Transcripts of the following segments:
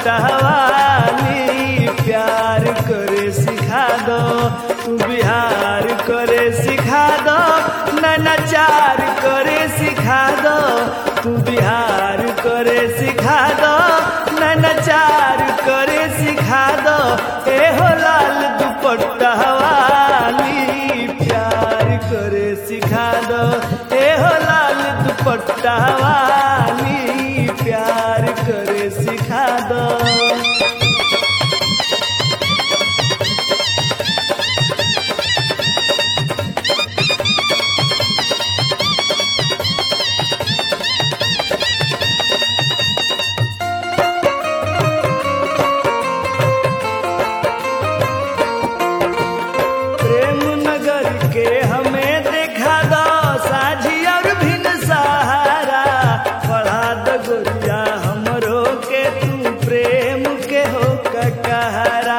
दुपट्टा वाली प्यार करे सिखा दो तू बिहार करे सिखा दो नचार करे सिखा दो तू बिहार करे सिखा दो नचार करे सिखा दो ए हो लाल दुपट्टा वाली प्यार करे सिखा दो ए हो लाल दुपट्टा वाली प्यार करे सिखा दो प्रेम नगर के हमें देखा दो साझी और भिन सहारा पढ़ा दो गोरिया हमरो के तू प्रेम के हो ककहरा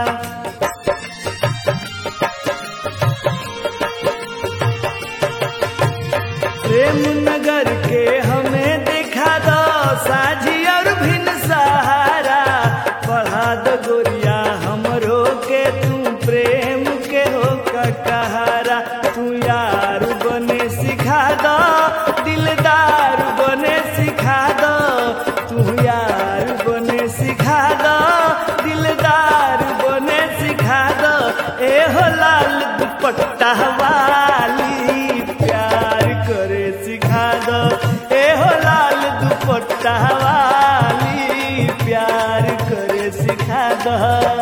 प्रेम नगर के हमें देखा दो साझी और भिन सहारा पढ़ा दो गोरिया हमरो के तू प्रेम के हो ककहरा तू यार बने सिखा दो दिलदार बने सिखा दो तू यार बने सिखा दो दिलदार बने सिखा दो ए हो लाल दुपट्टा वाली प्यार करे सिखा दो ए हो लाल दुपट्टा वाली प्यार करे सिखा दो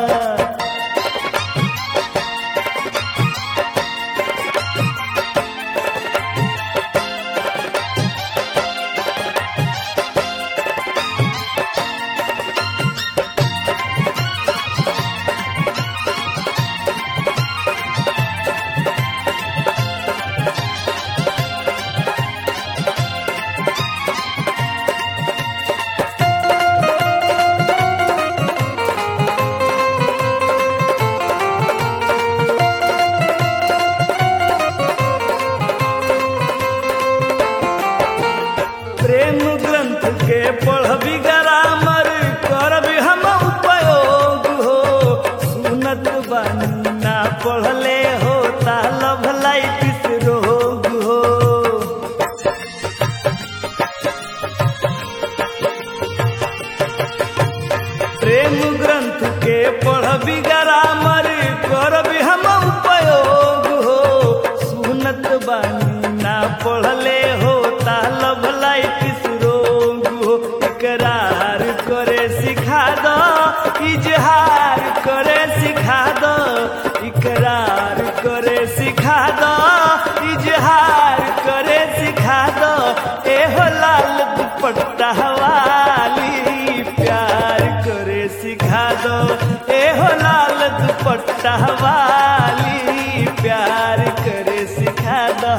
प्रेम ग्रंथ के पढ़बी ग्रामर करबी हम उपयोग हो सुनत बानी ना पढ़ले हो लभ लाइटिस रोग हो प्रेम ग्रंथ के पढ़बी ग्रामर करबी हम उपयोग हो सुनत बानी ना पढ़ले हो लभ लाइटिस रोग हो इकरार करे सिखा दो इजहार करे सिखा दो इकरार करे सिखा दो इजहार करे सिखा दो ए हो लाल दुपट्टा वाली प्यार करे सिखा दो ए हो लाल दुपट्टा वाली प्यार करे सिखा दो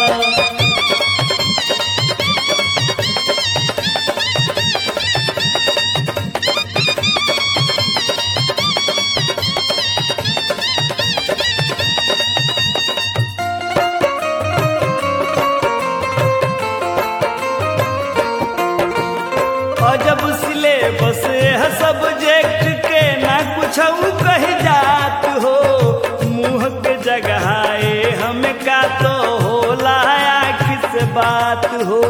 अजब सिलेबस है सब्जेक्ट के ना कुछ कह जात हो मुंह के जगह ए हमें का तो होला आँख से बात हो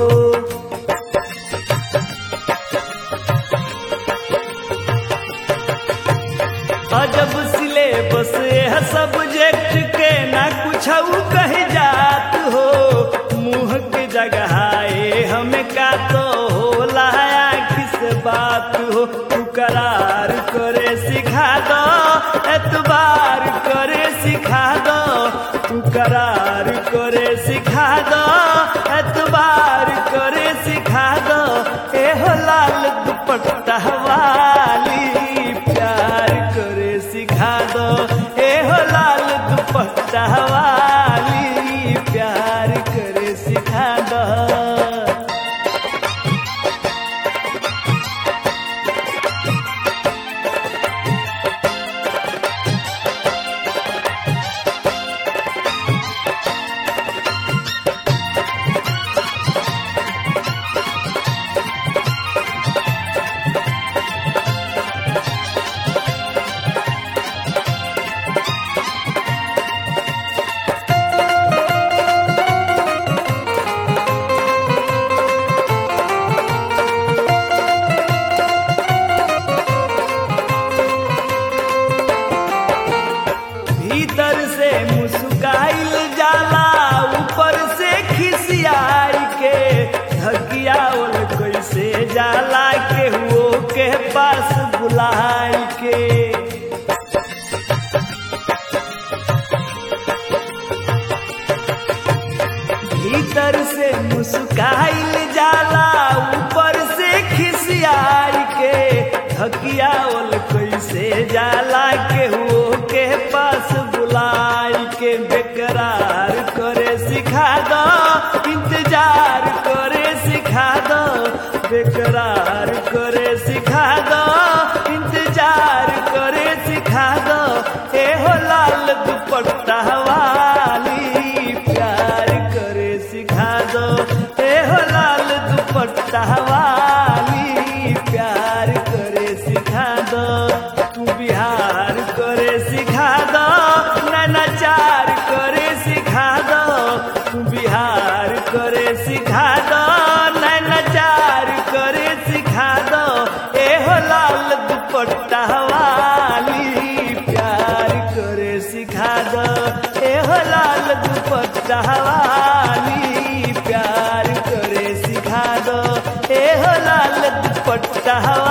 अजब सिलेबस है सब्जेक्ट के ना कुछ कह जात हो मुंह के जगह ए हमें का तो होला आँख से बात हो तू करार करे सिखा दो एतबार करे सिखा दो तू करार करे सिखा दो एतबार करे सिखा दो ए हो लाल दुपट्टा वाली प्यार करे सिखा दो ए हो लाल दुपट्टा वाली प्यार करे सिखा दो जाला केहू के पास बुलाई के भीतर से मुस्काइल जाला ऊपर से खिसियाई के थकियावल कैसे जाला केहू के पास बुलाई के बेकरार करे सिखा दो इंतजार करे सिखा दो बेकरार करे सिखा दो इंतजार करे सिखा दो ए हो लाल दुपट्टा वाली प्यार करे सिखा दो ए हो लाल दुपट्टा वाली प्यार करे सिखा दो तू बिहार करे सिखा दो नैनाचार करे सिखा दो तू बिहार करे सिखा दो नैनाचार करे सिखा दो ए हो लाल दुपट्टा वाली प्यार करे सिखा दो ए हो लाल दुपट्टा वाली प्यार करे सिखा दो ए हो लाल दुपट्टा